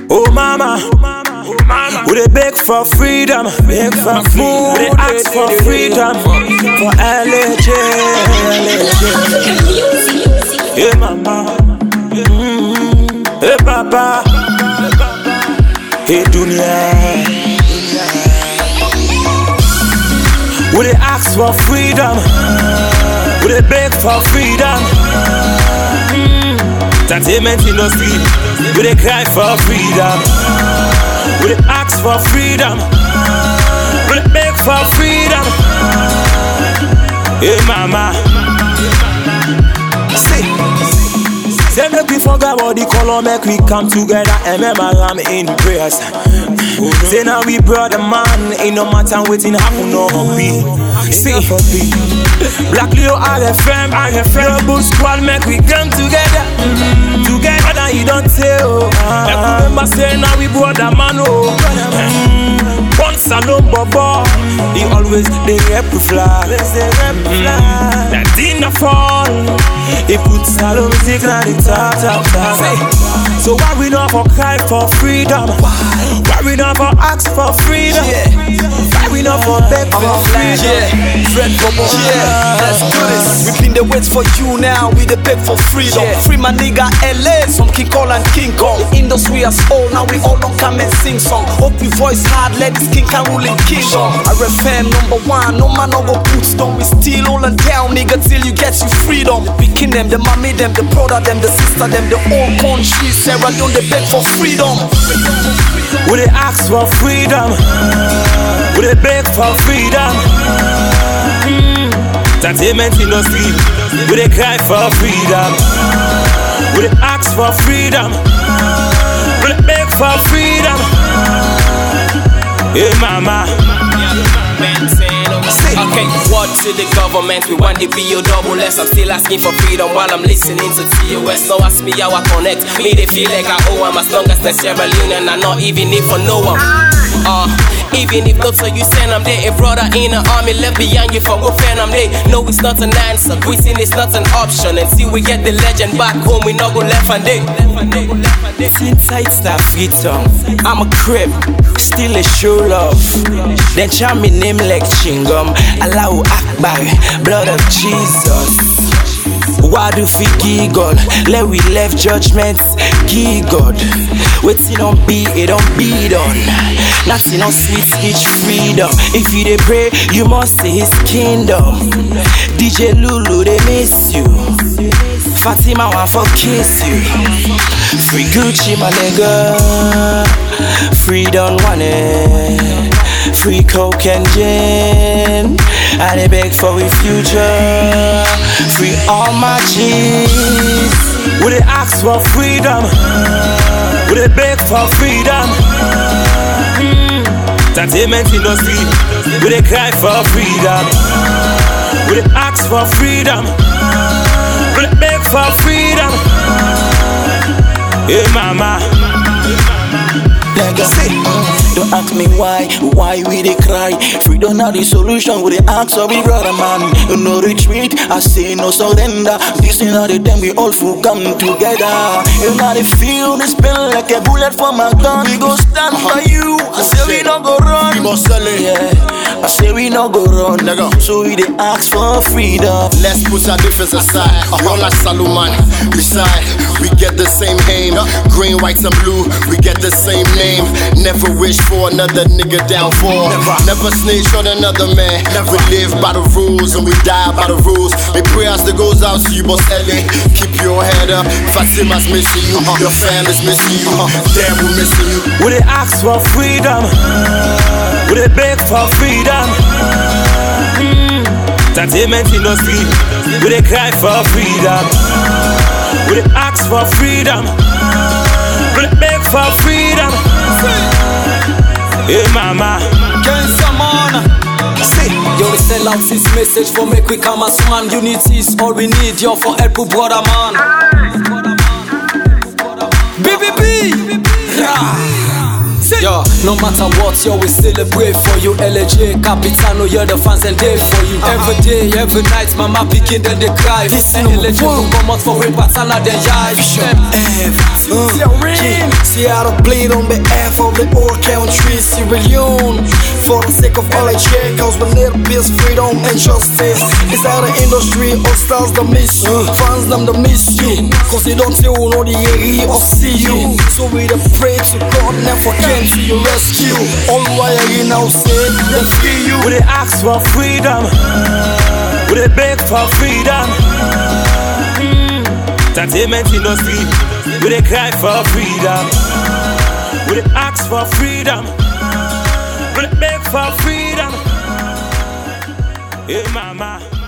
Oh mama, we dey beg for freedom, beg for food, we dey ask for freedom for LJ, LJ. Hey mama, mm, hey papa, hey dunia. We dey ask for freedom, we dey beg for freedom. Entertainment industry, we dey cry for freedom. We dey ask for freedom. We dey beg for freedom. Hey mama, say, say make we forget about the color, make we come together and remember I'm in prayers. Say now we brother man, ain't no matter waiting happen no be. See, Black Leo RFM, RFM, Bull Squad, make we come together, mm, together. Now you don't tell. Like remember say now we brother man, oh. Mm, One salon bobo, he always they rep the flag. Mm, That dinner fall, he put salon music on the top, top, top. Say, So why we not for cry for freedom? Why we not for ask for freedom? Why we not for beg for freedom? Yeah, Fred Bobo. Yeah, let's do this. We been the wait for you now. We the beg for freedom. Free my nigga LA, some King Cole and King Kong. The industry as old, now we all don't come and sing song. Hope we voice hard, let this king can rule in kingdom. RFM number one, no man no go put stone. We still holding down, nigga, till you get you freedom. The picking them, the mommy them, the brother them, the sister them, the whole country. Sarah don't they beg for freedom. We dey ask for freedom. We dey beg for freedom. Mm. Entertainment industry, we dey cry for freedom. We dey ask for freedom. We dey beg for freedom. Hey mama, Okay, what to the government? We want the BO double S. I'm still asking for freedom while I'm listening to TOS. So ask me how I connect. Me, they feel like I owe I'm as long as the Sierra Leone and I not even if for no one. Uh, even if not so you send I'm there. A brother in the army left behind you for go friend I'm there. No, it's not an answer. Quitting is not an option. And see, we get the legend back home. We not go left and day. since it's that freedom, I'm a crib, still a show love. Then chant me name like Chingum, Allahu Akbar, blood of Jesus. Why do we giggle? Let we left judgments giggle. Waiting on be it don't be done. Nothing on sweet speech freedom. If you dey pray, you must say his kingdom. DJ Lulu, they miss you. Fatima want for kiss you. Free Gucci, my nigga. Free Don Juan. Free Coke and gin. I dey beg for a future. Free all my G's. We dey ask for freedom. We dey beg for freedom. Mm. Entertainment industry, we dey cry for freedom. We dey ask for freedom. We dey beg for freedom. Hey mama, Nigga, don't ask me why, why we dey cry. Freedom not the solution, we dey ask of we brother man. No retreat, I say no surrender. This is not the time we all full come together. You know the feel this spin like a bullet from my gun. We go stand for you. I say we no go run. We go sell it. Yeah, I say we no go run. Nigga. So we dey ask for freedom. Let's put our difference aside. We all like Saluman. Beside, we get the same aim. Green, white, and blue. We get the same name. Never wish for another nigga downfall. Never snitch on another man. We live by the rules and we die by the rules. My prayers that goes out to you, boss Ellie. Keep your head up. Fatima's missing you. Your family's missing you. Damn, we're missing you. we dey ask for freedom. We dey beg for freedom. Mm. Entertainment industry, we dey cry for freedom. We dey ask for freedom. We dey beg for freedom. Hey mama, Ken Samana. see. Yo, we sell out this message for make we come as one. Unity is all we need, yo, for help with brother man. BBB! Yo, no matter what, yo, we celebrate for you. LJ, Capitano, you're the fans and day for you. Every day, every night, mama picking, then they cry. This LJ will come out for we patana, then yai. F, uh, yeah. See Seattle bleed on behalf of the whole country, Sierra Leone. For the sake of all I share, cause we need peace, freedom, and justice. It's out of industry, all stars that miss you, fans them that miss you. Cause they don't say who know the area or see you. So we the pray to God, never came to your rescue. All why you now say, they free you. We dey ask for freedom. We dey beg for freedom. Mm. Entertainment industry. We dey cry for freedom. We dey ask for freedom. We dey beg for freedom. Hey mama.